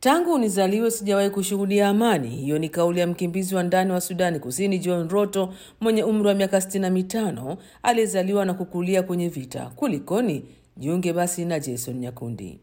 Tangu nizaliwe sijawahi kushuhudia amani. Hiyo ni kauli ya mkimbizi wa ndani wa Sudani Kusini John Roto mwenye umri wa miaka sitini na mitano aliyezaliwa na kukulia kwenye vita. Kulikoni? Jiunge basi na Jason Nyakundi.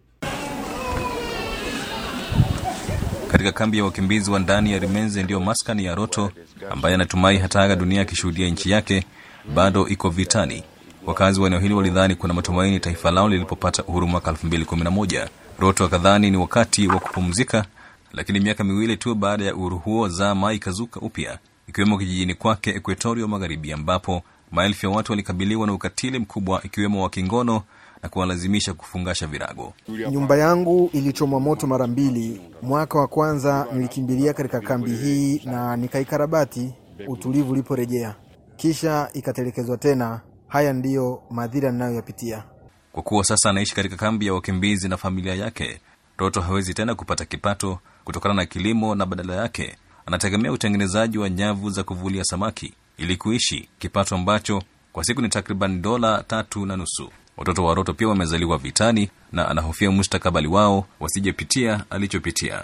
Katika kambi ya wakimbizi wa ndani ya Rimenze ndiyo maskani ya Roto ambaye anatumai hataaga dunia akishuhudia nchi yake bado iko vitani. Wakazi wa eneo hili walidhani kuna matumaini taifa lao lilipopata uhuru mwaka 2011. Roto akadhani ni wakati wa kupumzika, lakini miaka miwili tu baada ya uhuru huo zama ikazuka upya, ikiwemo kijijini kwake Equatorio Magharibi, ambapo maelfu ya watu walikabiliwa na ukatili mkubwa, ikiwemo wa kingono na kuwalazimisha kufungasha virago. Nyumba yangu ilichomwa moto mara mbili. Mwaka wa kwanza nilikimbilia katika kambi hii na nikaikarabati utulivu uliporejea, kisha ikatelekezwa tena. Haya ndiyo madhira ninayoyapitia. Kwa kuwa sasa anaishi katika kambi ya wakimbizi na familia yake, Roto hawezi tena kupata kipato kutokana na kilimo, na badala yake anategemea utengenezaji wa nyavu za kuvulia samaki ili kuishi, kipato ambacho kwa siku ni takriban dola tatu na nusu. Watoto wa Roto pia wamezaliwa vitani na anahofia mustakabali wao wasijepitia alichopitia.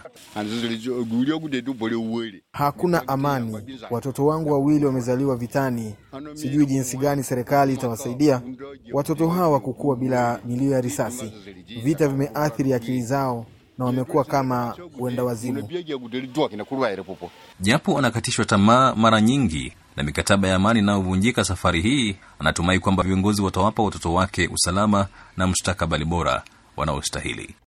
Hakuna amani. Watoto wangu wawili wamezaliwa vitani. Sijui jinsi gani serikali itawasaidia watoto hawa kukua bila milio ya risasi. Vita vimeathiri akili zao na wamekuwa kama wenda wazimu. Japo anakatishwa tamaa mara nyingi na mikataba ya amani inayovunjika safari hii, anatumai kwamba viongozi watawapa watoto wake usalama na mustakabali bora wanaostahili.